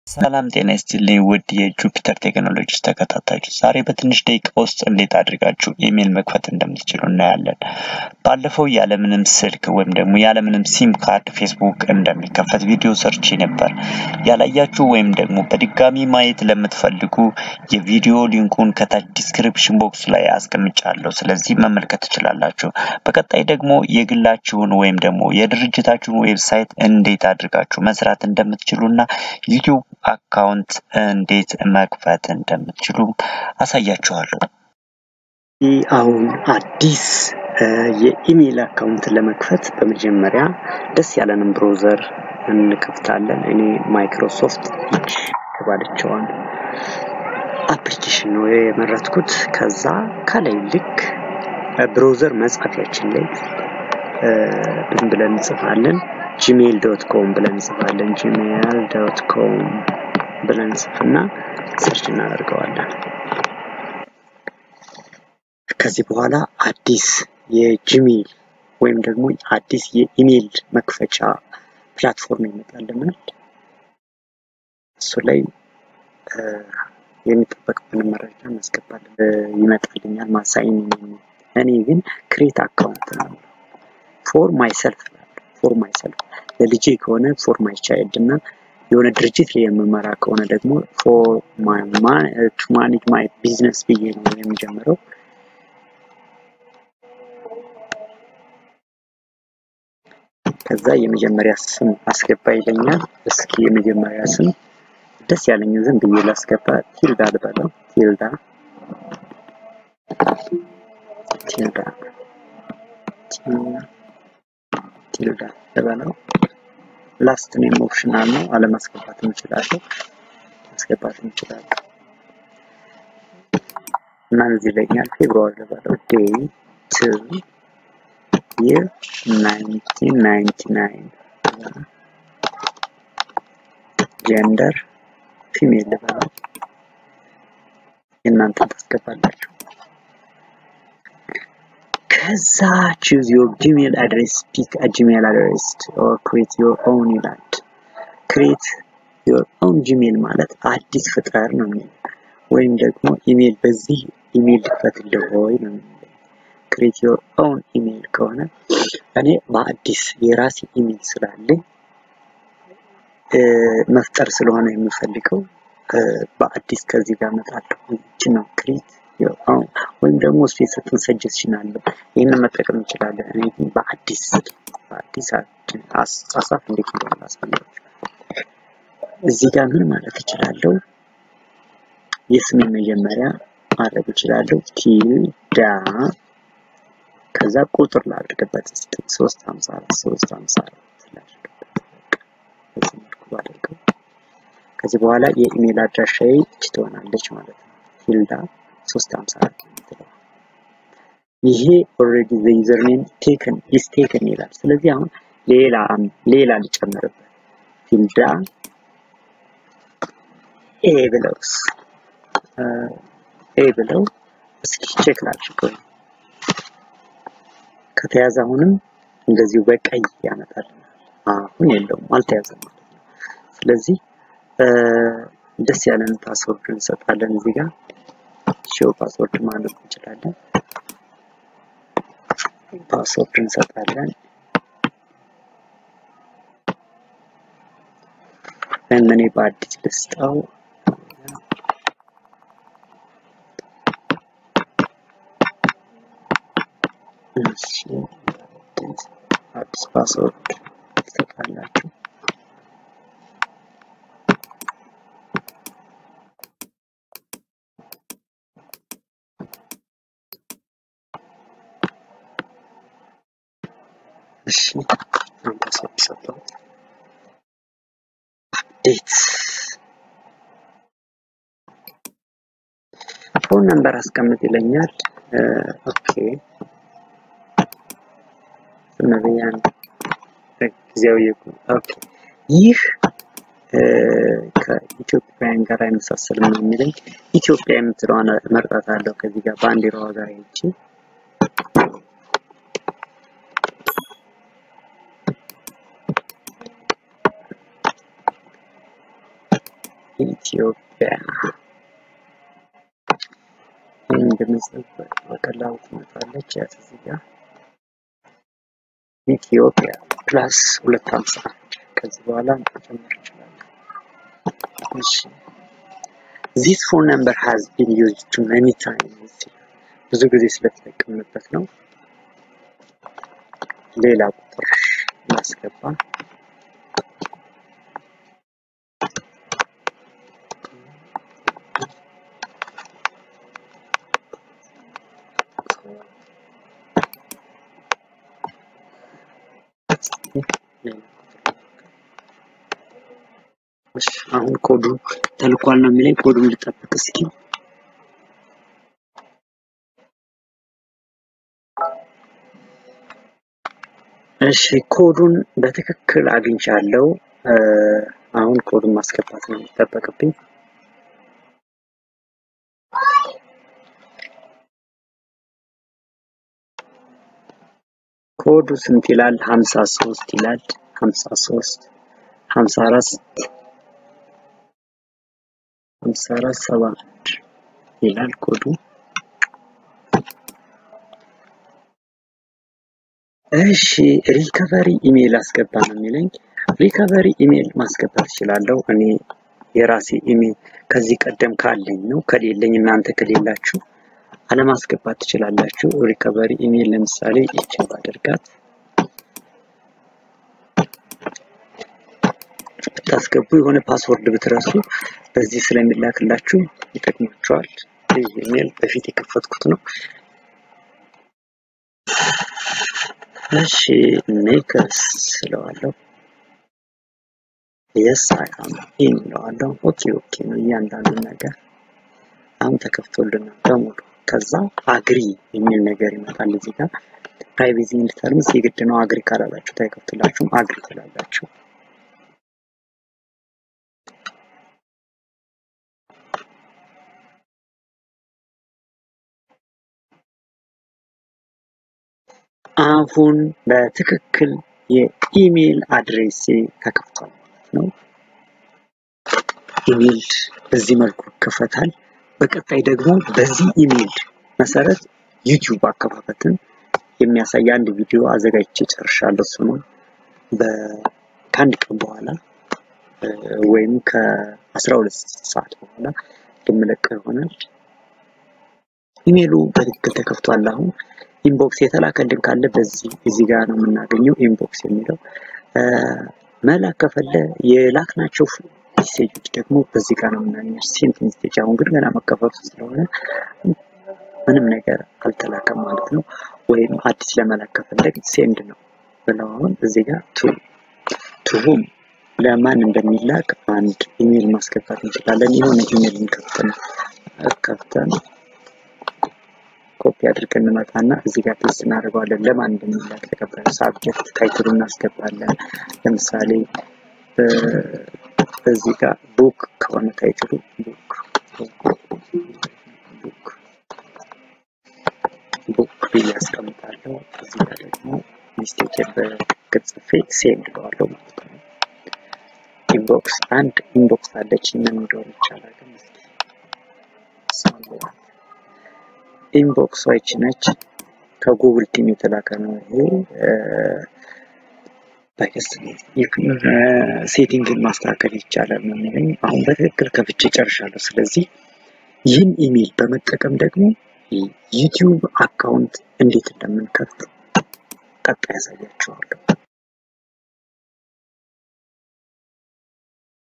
ሰላም ጤና ይስጥልኝ ውድ የጁፒተር ቴክኖሎጂስ ተከታታዮች፣ ዛሬ በትንሽ ደቂቃ ውስጥ እንዴት አድርጋችሁ ኢሜል መክፈት እንደምትችሉ እናያለን። ባለፈው ያለምንም ስልክ ወይም ደግሞ ያለምንም ሲም ካርድ ፌስቡክ እንደሚከፈት ቪዲዮ ሰርች ነበር። ያላያችሁ ወይም ደግሞ በድጋሚ ማየት ለምትፈልጉ የቪዲዮ ሊንኩን ከታች ዲስክሪፕሽን ቦክስ ላይ አስቀምጫለሁ። ስለዚህ መመልከት ትችላላችሁ። በቀጣይ ደግሞ የግላችሁን ወይም ደግሞ የድርጅታችሁን ዌብሳይት እንዴት አድርጋችሁ መስራት እንደምትችሉ እና ዩቲዩብ አካውንት እንዴት መክፈት እንደምትችሉ አሳያችኋለሁ። ይህ አሁን አዲስ የኢሜይል አካውንት ለመክፈት በመጀመሪያ ደስ ያለንን ብሮዘር እንከፍታለን። እኔ ማይክሮሶፍት ኢጅ የተባለችዋን አፕሊኬሽን ነው የመረጥኩት። ከዛ ከላይ ልክ ብሮዘር መጻፊያችን ላይ ምን ብለን እንጽፋለን? ጂሜይል ዶት ኮም ብለን እንጽፋለን። ጂሜይል ዶት ኮም ብለን እንጽፍና ሰርች እናደርገዋለን። ከዚህ በኋላ አዲስ የጂሜይል ወይም ደግሞ አዲስ የኢሜይል መክፈቻ ፕላትፎርም ይመጣልናል። እሱ ላይ የሚጠበቅብን መረጃ እናስገባለን ይመጣልኛል። ማሳይን እኔ ግን ክሬት አካውንት ነው ፎር ማይሰልፍ ፎር ማይሰልፍ ለልጄ ከሆነ ፎር ማይ ቻይልድ እና የሆነ ድርጅት ላይ የምመራ ከሆነ ደግሞ ፎር ቱ ማኔጅ ማይ ቢዝነስ ብዬ ነው የሚጀምረው። ከዛ የመጀመሪያ ስም አስገባ ይለኛል። እስኪ የመጀመሪያ ስም ደስ ያለኝ ዝም ብዬ ላስገባ። ቲልዳ ልበለው። ቲልዳ ቲልዳ ቲልዳ ልበለው። ላስት ኔም ኦፕሽናል ነው፣ አለማስገባት እንችላለን፣ ማስገባት እንችላለን። እና እዚህ ይለኛል ፌብሩዋሪ ልበለው። ዴይ ቱ ይር 1999 ጀንደር ፊሜል ልበለው። የእናንተን ታስገባላችሁ። ከዛ ቹዝ ዮር ጂሜል አድሬስ ፒክ አ ጂሜል አድሬስ ኦር ክሬት ዮር ኦውን ይላል። ክሬት ዮር ኦውን ጂሜል ማለት አዲስ ፍጠር ነው የሚለው ወይም ደግሞ ኢሜል በዚህ ኢሜል ልክፈትልህ ወይ ነው የሚለው። ክሬት ዮር ኦውን ኢሜል ከሆነ እኔ በአዲስ የራሴ ኢሜል ስላለኝ መፍጠር ስለሆነ የምፈልገው በአዲስ ከዚህ ጋር እመጣለሁ። ይችን ነው ክሬት ወይም ደግሞ እሱ የሰጠን ሰጀስሽን አለ። ይህንን መጠቀም እንችላለን። እኔ ግን በአዲስ በአዲስ አጻጻፍ እንዴት እንደሆነ ላሳያችሁ። እዚህ ጋር ምን ማለት እችላለሁ? የስሜ መጀመሪያ ማድረግ እችላለሁ። ቲልዳ ከዛ ቁጥር ላድርግበት እስኪ ሶስት ሀምሳ አራት ሶስት ሀምሳ አራት ላድርግበት። በዚህ መልኩ ባደርገው ከዚህ በኋላ የኢሜል አድራሻዬ ይች ትሆናለች ማለት ነው። ቲልዳ ሶስት ሀምሳ አራት የምትለው ይሄ ኦልሬዲ ዘ ዩዘር ኔም ቴክን ኢስ ቴክን ይላል። ስለዚህ አሁን ሌላ ሌላ ልጨምርበት ቲልዳ ኤ ብለውስ ኤ ብለው እስኪ ቼክ ላድርገው። ከተያዘ አሁንም እንደዚሁ በቀይ ያመጣልናል። አሁን የለውም አልተያዘም ማለት ነው። ስለዚህ ደስ ያለን ፓስወርድ እንሰጣለን እዚህ ጋር ሾው ፓስወርድ ማለት እንችላለን። ፓስወርድ እንሰጣለን። እኔ በአዲስ ልስጠው። እሺ አዲስ ፓስወርድ ትሰጣላችሁ። እሺ ፓስወርድ ሰጠሁት። አፕዴት ፎን ነምበር አስቀምጥ ይለኛል። ኦኬ ነብያን ጊዜያዊ ኦኬ ይህ ከኢትዮጵያውያን ጋር አይመሳሰልም ነው የሚለኝ። ኢትዮጵያ የምትለዋን መርጣት አለው ከዚህ ጋር ባንዲራዋ ጋር ሄጄ ኢትዮጵያ ይህን እንደምንጽፍ በቀላሉ ትመጣለች። ያት እዚህ ጋር ኢትዮጵያ ፕላስ ሁለት ሀምሳ አንድ ከዚህ በኋላ መጨመር እንችላለን። እሺ ዚስ ፎን ነምበር ሃዝ ቢን ዩዝድ ቱ መኒ ታይምስ ብዙ ጊዜ ስለተጠቀምንበት ነው። ሌላ ቁጥር እናስገባ። እሺ አሁን ኮዱ ተልኳል ነው የሚለኝ። ኮዱን ልጠብቅ እስኪ። እሺ ኮዱን በትክክል አግኝቻለሁ። አሁን ኮዱን ማስገባት ነው የሚጠበቅብኝ። ኮዱ ስንት ይላል? ሀምሳ ሶስት ይላል። ሀምሳ ሶስት ሀምሳ አራት ሀምሳ አራት ሰባ አንድ ይላል ኮዱ። እሺ ሪከቨሪ ኢሜይል አስገባ ነው የሚለኝ። ሪከቨሪ ኢሜይል ማስገባት እችላለሁ። እኔ የራሴ ኢሜይል ከዚህ ቀደም ካለኝ ነው። ከሌለኝ እናንተ ከሌላችሁ አለማስገባት ትችላላችሁ። ሪከቨሪ ኢሜይል ለምሳሌ ይችን ባደርጋት ብታስገቡ የሆነ ፓስወርድ ብትረሱ በዚህ ስለሚላክላችሁ ይጠቅማቸዋል። ይህ ኢሜይል በፊት የከፈትኩት ነው። እሺ ኔክስ ስለዋለሁ የስ አይ አም ኢን እለዋለሁ። ኦኬ ኦኬ ነው እያንዳንዱ ነገር አሁን ተከፍቶልናል በሙሉ። ከዛ አግሪ የሚል ነገር ይመጣል እዚህ ጋር ፕራይቬሲ ኤንድ ተርምስ የግድ ነው። አግሪ ካላላችሁ አይከፍትላችሁም። አግሪ ትላላችሁ። አሁን በትክክል የኢሜይል አድሬሴ ተከፍቷል ማለት ነው። ኢሜይል በዚህ መልኩ ይከፈታል። በቀጣይ ደግሞ በዚህ ኢሜይል መሰረት ዩቲዩብ አከፋፈትን የሚያሳይ አንድ ቪዲዮ አዘጋጅቼ ጨርሻለሁ። እሱንም ከአንድ ቀን በኋላ ወይም ከአስራ ሁለት ሰዓት በኋላ የምለቀው ይሆናል። ኢሜይሉ በትክክል ተከፍቷል። አሁን ኢንቦክስ የተላከልን ካለ በዚህ እዚህ ጋር ነው የምናገኘው። ኢንቦክስ የሚለው መላክ ከፈለ የላክናቸው ሜሴጆች ደግሞ በዚህ ጋር ነው የምናገኘው። ሴንት ሜሴጅ አሁን ግን ገና መከፈቱ ስለሆነ ምንም ነገር አልተላከም ማለት ነው። ወይም አዲስ ለመላክ ከፈለግ ሴንድ ነው ብለው አሁን እዚህ ጋር ቱ ቱሁም ለማን እንደሚላክ አንድ ኢሜይል ማስገባት እንችላለን። የሆነ ኢሜይልን ከፍተን ከፍተን ኮፒ አድርገን እንመጣና እዚህ ጋር ፔስት እናደርገዋለን። ለማን እንደሚላክ ተቀባዩ ሳብጀክት ታይትሉ እናስገባለን። ለምሳሌ በዚህ ጋር ቡክ ከሆነ ታይትሉ ቡክ ቡክ ቡክ ብዬ አስቀምጣለሁ። እዚህ ጋር ደግሞ ሚስቴክ በትክክል ጽፌ ሴንድ እለዋለሁ ማለት ነው። ኢንቦክስ አንድ ኢንቦክስ አለች ምን እንደሆነ ይቻላል ግን እስኪ ኢንቦክስ ዋይች ነች። ከጉግል ቲም የተላከ ነው ይሄ። ባይስ ሴቲንግን ማስተካከል ይቻላል ነው የሚለኝ። አሁን በትክክል ከፍቼ ጨርሻለሁ። ስለዚህ ይህን ኢሜይል በመጠቀም ደግሞ ዩቲዩብ አካውንት እንዴት እንደምንከፍት ቀጣይ ያሳያችኋለሁ።